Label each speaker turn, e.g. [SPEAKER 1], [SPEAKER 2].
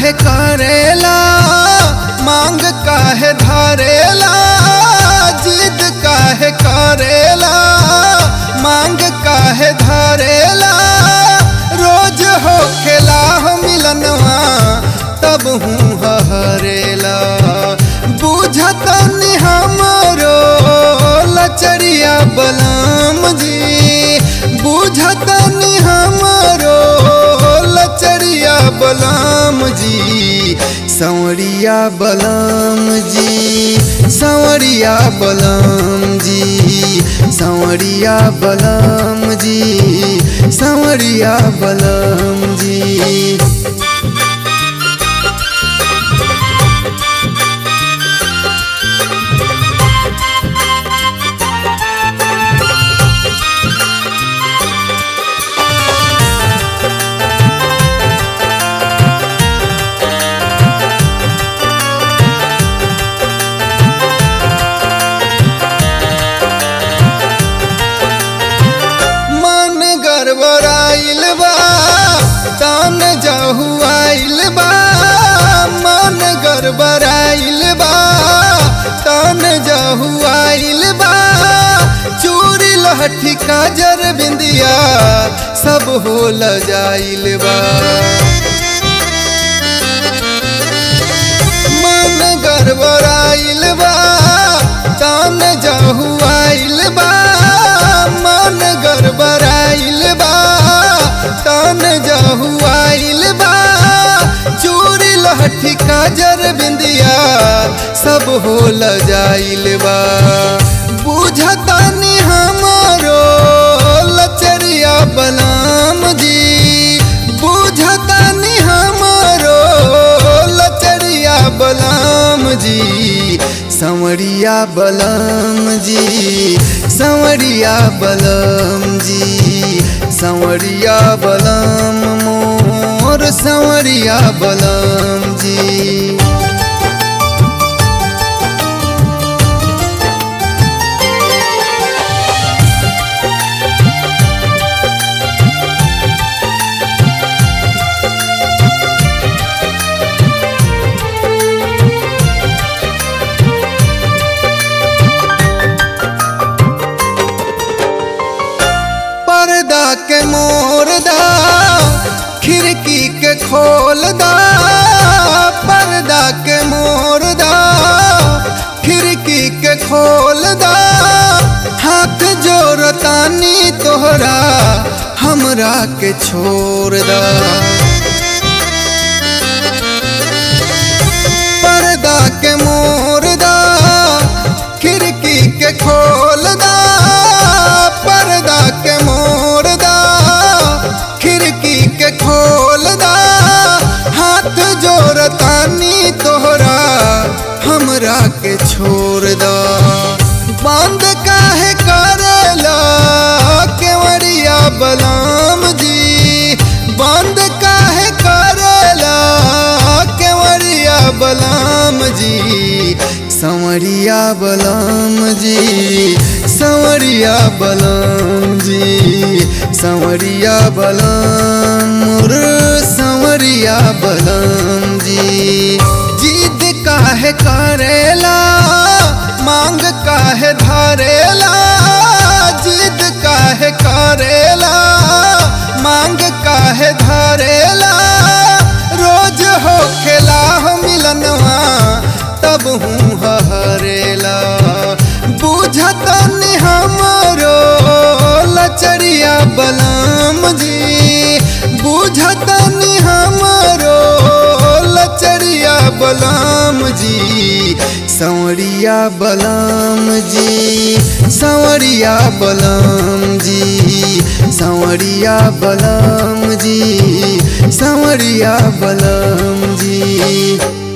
[SPEAKER 1] काहे करेला मांग काहे धरेला जिद काहे करेला मांग काहे धरेला रोज हो खेला हो मिलनवा तब हूँ हरेला बुझतनी हमरो लचरिया बलम जी बुझतनी हमरो लचरिया बलम जी संवरिया बलम जी संवरिया बलम जी संवरिया बलम जी संवरिया बलम जी मन गड़बड़ाइल बा तान जहुआइल बा मन गड़बड़ाइल बा तान जहुआइल बा चूड़ी लहठी काजर बिंदिया सब होल जाइल बा मन गड़बड़ाइल बा तान जहुआइल बा मन गड़बड़ाइल बा तान जहुआइल बा चूड़ी लहठी काजर बिंदिया सब होल जाइल बा बुझतानी हमारो लचरिया बलम जी बुझतानी हमारो लचरिया बलम जी संवरिया बलम जी संवरिया बलम जी संवरिया बलम मोर संवरिया बलम जी पर्दा के मोर दा खिड़की के खोल दा पर्दा के मोर दा खिड़की के खोल दा हाथ जोड़तानी तोहरा हमरा के छोड़ दा पर्दा के मोर दा खिड़की के खोल दा पर्दा के मोर दा खिड़की के खोल दा हाथ जोड़तानी तोहरा हमरा के छोड़ दा बंद काहे करेला केवड़िया बलम जी बंद काहे करेला केवड़िया बलम जी संवरिया बलम जी संवरिया बलम जी संवरिया बलम मोर संवरिया बलम जी जिद काहे करेला मांग काहे धरेला जिद काहे करेला मांग काहे धरेला रोज हो खेला हो मिलनवा तब हूँ हरेला बुझतनी हमरो लचरिया बलम जी बुझतनी हमरो लचरिया बलम जी संवरिया बलम जी संवरिया बलम जी संवरिया बलम जी संवरिया बलम जी